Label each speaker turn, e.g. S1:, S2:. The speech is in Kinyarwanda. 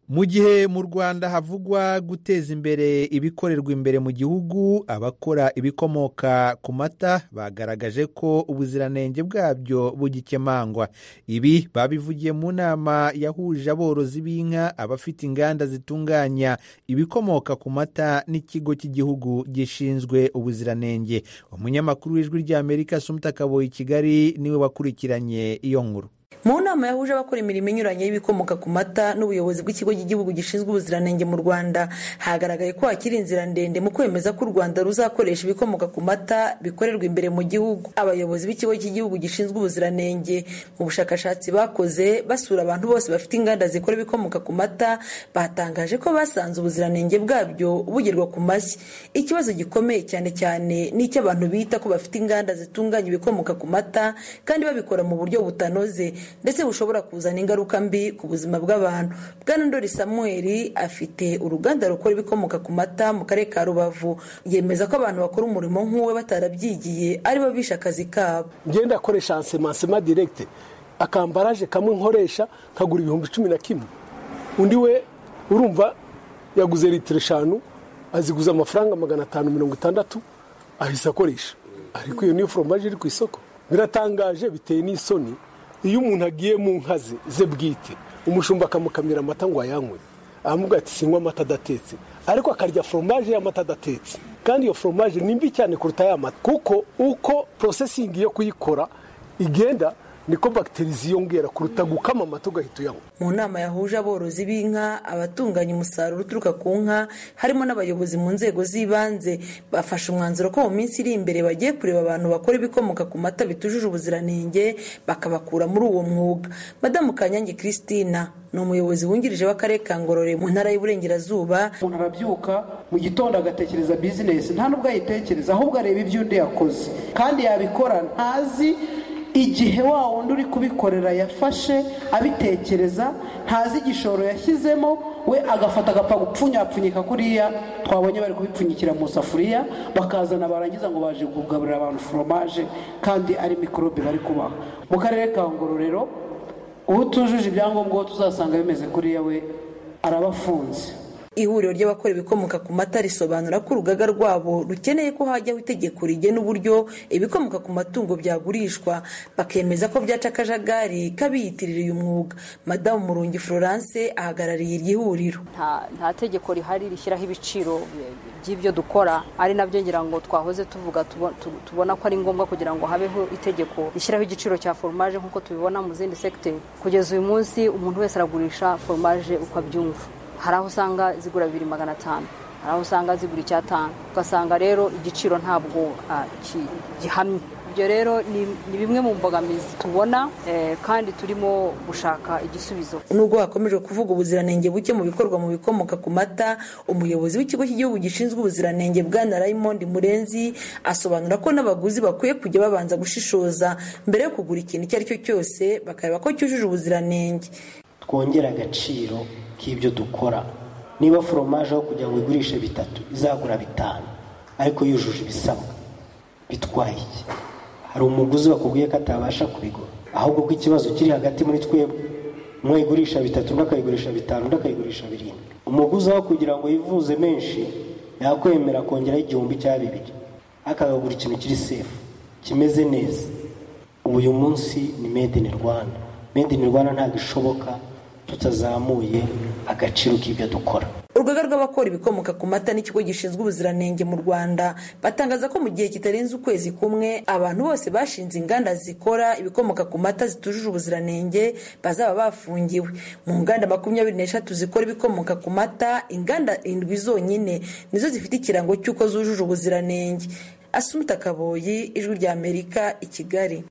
S1: mu gihe mu rwanda havugwa guteza imbere ibikorerwa imbere mu gihugu abakora ibikomoka ku mata bagaragaje ko ubuziranenge bwabyo bugikemangwa ibi babivugiye mu nama yahuje aborozi b'inka abafite inganda zitunganya ibikomoka ku mata n'ikigo cy'igihugu gishinzwe ubuziranenge umunyamakuru w'ijwi ry'amerika sumuta kaboyi kigali niwe wakurikiranye iyo nkuru
S2: mu nama yahuje abakora imirimo inyuranye y'ibikomoka ku mata n'ubuyobozi bw'ikigo cy'igihugu gishinzwe ubuziranenge mu rwanda hagaragaye ko hakiri inzira ndende mu kwemeza ko u rwanda ruzakoresha ibikomoka ku mata bikorerwa imbere mu gihugu abayobozi b'ikigo cy'igihugu gishinzwe ubuziranenge mu bushakashatsi bakoze basura abantu bose bafite inganda zikora ibikomoka ku mata batangaje ko basanze ubuziranenge bwabyo bugerwa ku mashyi ikibazo gikomeye cyane cyane ni icy'abantu bita ko bafite inganda zitunganya ibikomoka ku mata kandi babikora mu buryo butanoze ndetse bushobora kuzana ingaruka mbi ku buzima bw'abantu bwana ndori samuweri afite uruganda rukora ibikomoka ku mata mu karere ka rubavu yemeza ko abantu bakora umurimo nk'uwe batarabyigiye aribo bishe akazi kabo
S3: ngenda akoresha ansemasema direkite akambaraje kamwe nkoresha nkagura ibihumbi cumi na kimwe undi we urumva yaguze litiro eshanu aziguza amafaranga magana atanu mirongo itandatu ahise akoresha ariko iyo niyo foromaje iri ku isoko biratangaje biteye n'isoni iyo umuntu agiye mu nka ze ze bwite umushumba akamukamira amata ngo ayanywe aramubwira ati sinywa amata adatetse ariko akarya foromaje y'amata adatetse kandi iyo foromaje ni mbi cyane kuruta ya mata kuko uko porosesingi yo kuyikora igenda niko bagiteri ziyongera kuruta gukama amata ugahita uyanywa
S2: mu nama yahuje aborozi b'inka abatunganya umusaruro uturuka ku nka harimo n'abayobozi mu nzego z'ibanze bafashe umwanzuro ko mu minsi iri imbere bagiye kureba abantu bakora ibikomoka ku mata bitujuje ubuziranenge bakabakura muri uwo mwuga madamu kanyange christina ni umuyobozi wungirije w'akarere ka ngorore mu ntara y'uburengerazuba
S4: umuntu arabyuka mu gitondo agatekereza bizinesi nta n'ubwo ayitekereza ahubwo areba ibyo undi yakoze kandi yabikora ntazi igihe wa wundi uri kubikorera yafashe abitekereza ntazi igishoro yashyizemo we agafata agapfa gupfunyapfunyika kuriya twabonye bari kubipfunyikira mu safuriya bakazana barangiza ngo baje kugaburira abantu foromaje kandi ari mikorobe bari kubaha mu karere ka ngororero utujuje ibyangombwa tuzasanga bimeze kuriya we arabafunze
S2: ihuriro ry'abakora ibikomoka ku mata risobanura ko urugaga rwabo rukeneye ko hajyaho itegeko rigena uburyo ibikomoka ku matungo byagurishwa bakemeza ko byaca akajagari k'abiyitirira uyu mwuga madamu murungi florence ahagarariye iri huriro
S5: nta tegeko rihari rishyiraho ibiciro by'ibyo dukora ari nabyo ngira ngo twahoze tuvuga tubona ko ari ngombwa kugira ngo habeho itegeko rishyiraho igiciro cya foromaje nk'uko tubibona mu zindi segiteri kugeza uyu munsi umuntu wese aragurisha foromaje uko abyumva hari aho usanga zigura bibiri magana atanu hari aho usanga zigura icyatanu ugasanga rero igiciro ntabwo gihamye ibyo rero ni bimwe mu mbogamizi tubona kandi turimo gushaka igisubizo
S2: nubwo hakomeje kuvuga ubuziranenge buke mu bikorwa mu bikomoka ku mata umuyobozi w'ikigo cy'igihugu gishinzwe ubuziranenge bwana raymond murenzi asobanura ko n'abaguzi bakwiye kujya babanza gushishoza mbere yo kugura ikintu icyo ari cyo cyose bakareba ko cyujuje ubuziranenge
S6: twongere agaciro k'ibyo dukora niba foromaje aho kugira ngo igurishe bitatu izagura bitanu ariko yujuje ibisabwa bitwaye iki hari umuguzi wakubwiye ko atabasha kubigura ahubwo ko ikibazo kiri hagati muri twebwe umwe ayigurisha bitatu undi akayigurisha bitanu undi akayigurisha birindwi umuguzi aho kugira ngo yivuze menshi yakwemera kongeraho igihumbi cya bibiri akagagura ikintu kiri sefu kimeze neza ubu uyu munsi ni made in rwanda made in rwanda ntabwo ishoboka tutazamuye agaciro k'ibyo dukora
S2: urugaga rw'abakora ibikomoka ku mata n'ikigo gishinzwe ubuziranenge mu rwanda batangaza ko mu gihe kitarenze ukwezi kumwe abantu bose bashinze inganda zikora ibikomoka ku mata zitujuje ubuziranenge bazaba bafungiwe mu nganda makumyabiri n'eshatu zikora ibikomoka ku mata inganda indwi zonyine nizo zifite ikirango cy'uko zujuje ubuziranenge asumuta kaboyi ijwi ry'amerika i kigali